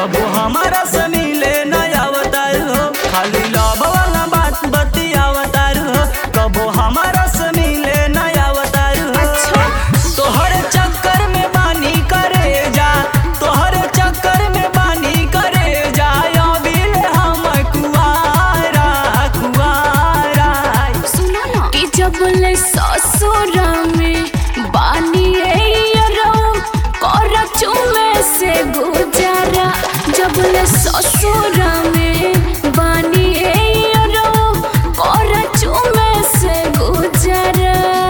कबो हमारा से मिले न आवतार हो खाली लव वाला बात बतियावतार हो कबो हमारा से मिले न आवतार हो अच्छा। तोहर चक्कर में बानी करे जा तोहर चक्कर में बानी करे जा अबिल हम कुआरा कुआरा सुना ना कि जब ले ससुरा में बानी कर चुमे से गुजारा जब ले ससुरा में बानी कर चुमे से गुजारा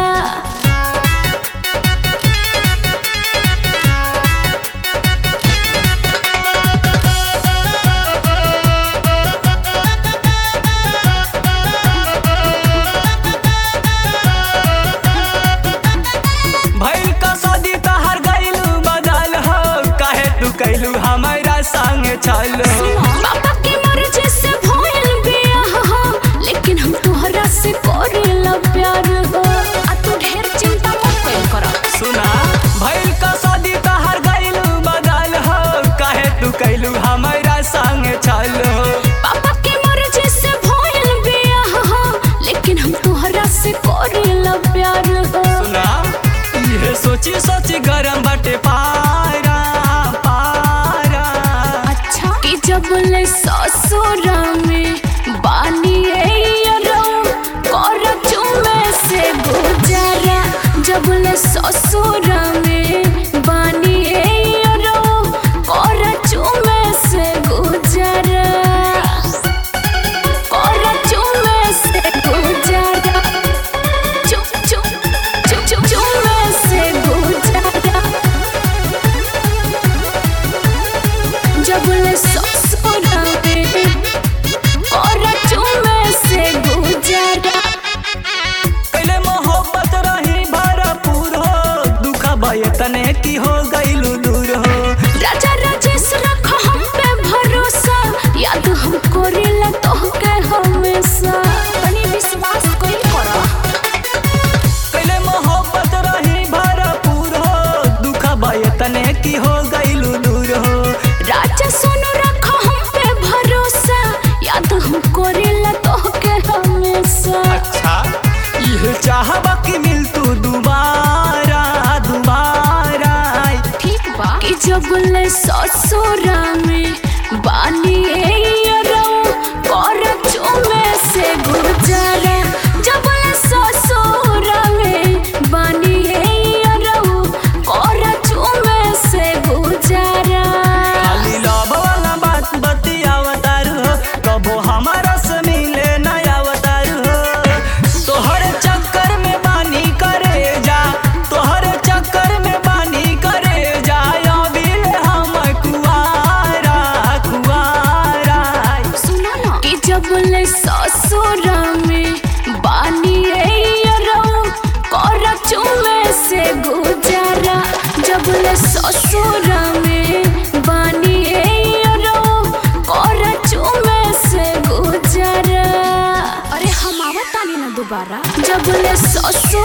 भइल का शादी तहर गइल बदल हो काहे तू कैलू हमारा संग चल हो पापा की मर्जी से भइल बियाह हो लेकिन हम तोहरा से करेला प्यार हो आ तू ढेर चिंता मत कइल कर सुना भइल का शादी तहर गइल बदल हो काहे तू कैलू हमारा संग चल हो पापा की मर्जी से भइल बियाह हो लेकिन हम तोहरा से करेला प्यार हो सुना ये सोची सोची गरम बाटे पारा पारा अच्छा कि जब ले ससुरा में बानी कर चुमे से गुजारा जब ले ससुरा में बानी कर चुमे से गुजारा कर चुमे से गुजारा चुप चुप चुप चुप चुमे से गुजारा जब ले ससुरा में और चुमे से गुजारा पहले मोहब्बत रही भरपूर हो दुख भय तने की हो गइलू दूर हो राजा राजेश रख हम पे भरोसा याद हम करेला तोहके हमेशा तनी विश्वास कोई करा पहले मोहब्बत रही भरपूर हो दुख भय तने की हो गइलू दूर हो राजा सोनू रख हम पे भरोसा याद हम करेला तोहके हमेशा अच्छा यह चाहबा कि मिल तू दोबारा दोबारा ठीक बा कि जब ले ससुरा में बानी कर चुमे से गुजारा जब ले ससुरा में बानी कर चुमे से गुजारा खाली लव वाला बात बतियावतार हो कबो हमारा से मिले न आवतार हो तोहर चक्कर में बानी करे जा तोहर चक्कर में बानी करे जा अबिल हम कुआरा कुआरा सुना ना कि जब ले ससुरा में बानी कर चुमे से गुजारा जब ले ससुरा में बानी कर चुमे से गुजारा अरे हम आवत तानी ना दोबारा जब ले ससुर